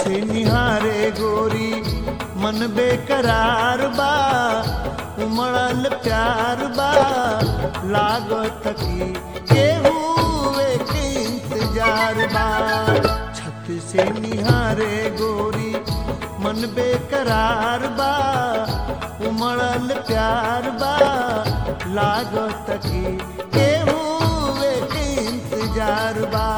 से निहारे गोरी मन बेकरार बा उमड़ल प्यार बा लागत की केहू के इंतजार बा छत से निहारे गोरी मन बेकरार बा उमड़ल प्यार बा लागत की केहू के इंतजार बा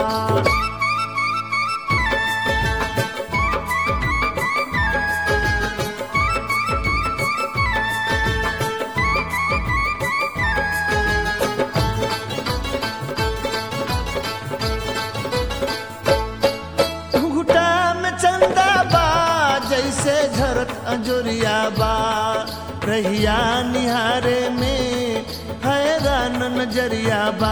घुटा में चंदा बा जैसे झरत अंजोरिया बा रहिया निहारे में हैरान नजरिया बा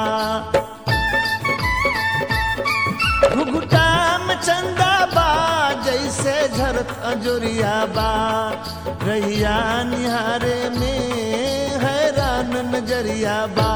घुघुटा में चंदा बा जैसे झरत अंजोरिया बा रहिया निहारे में हैरान नजरिया बा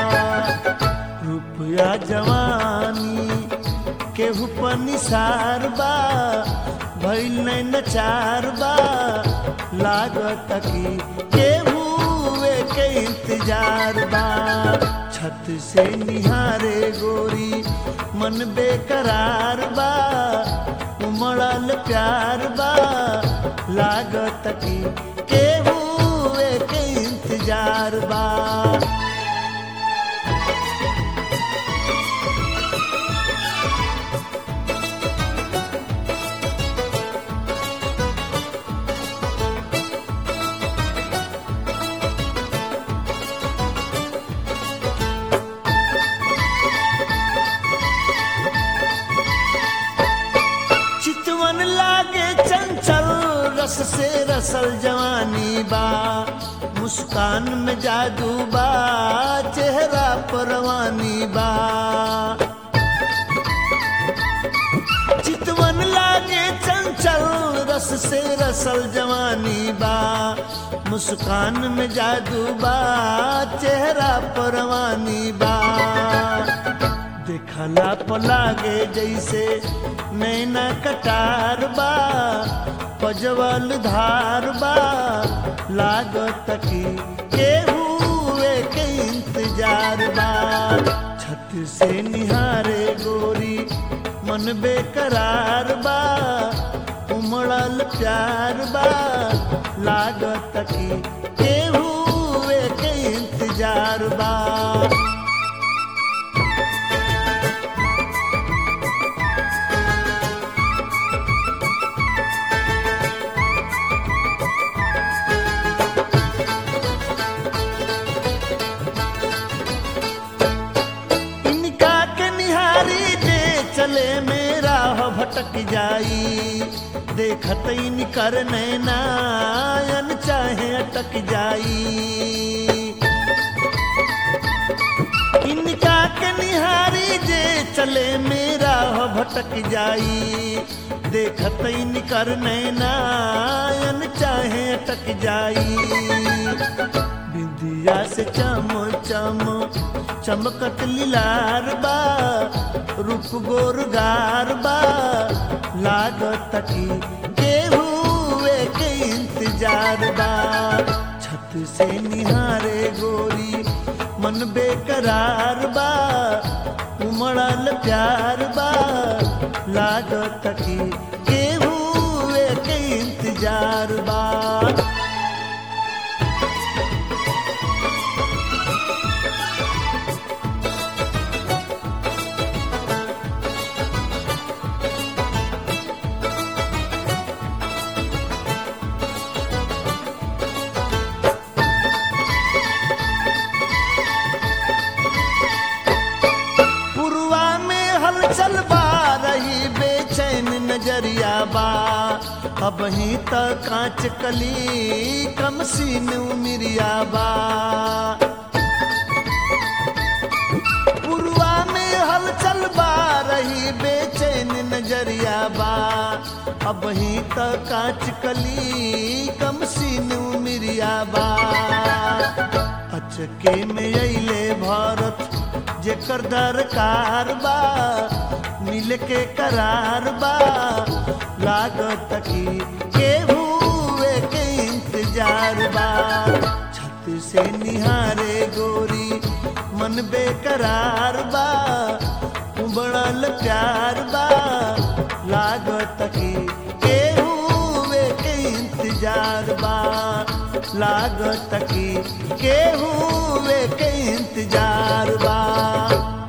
रुपया जवानी केहू पर निसार बा भइल नहीं नचार बा लागत की केहू के इंतजार बा छत से निहारे गोरी मन बेकरार बा उमड़ल प्यार बा लागत की केहू के इंतजार बा चितवन लागे चंचल रस से रसल जवानी बा मुस्कान में जादू बा चेहरा परवानी बा चितवन लागे चंचल रस से रसल जवानी बा मुस्कान में जादू बा चेहरा परवानी बा देखला पलागे जैसे नैना कटार बा पजवल धार बा लागत की केहू के इंतजार बा छत से निहारे गोरी मन बेकरार बा उमड़ल प्यार बा लागत की केहू के इंतजार बा इनका के निहारी जे चले मेरा हो भटक जाई देखत इनकर नैनायन चाहे अटक जाई इनका के निहारी जे चले मेरा हो भटक जाई देखत इनकर नैनायन चाहे अटक जाई बिंदिया से चम चम चमकत लीलार बा रूप गोरगार बा लागत की केहू के इंतजार बा छत से निहारे गोरी मन बेकरार बा उमड़ल प्यार बा लागत की केहू के इंतजार बा पुरवा में हलचल बा रही बेचैन नजरिया बा अब ही तक कांच कली कम सीन उमिरिया बा पुरवा में हलचल बा रही बेचैन नजरिया बा अब ही तक कांच कली कम सीन उमिरिया बा अचके में अइले भारत जेकर दरकार बा मिल के करार बा लागत की केहू के इंतजार बा छत से निहारे गोरी मन बेकरार बा उबड़ल प्यार बा लागत की केहू के इंतजार बा लागत की केहू के इंतजार बा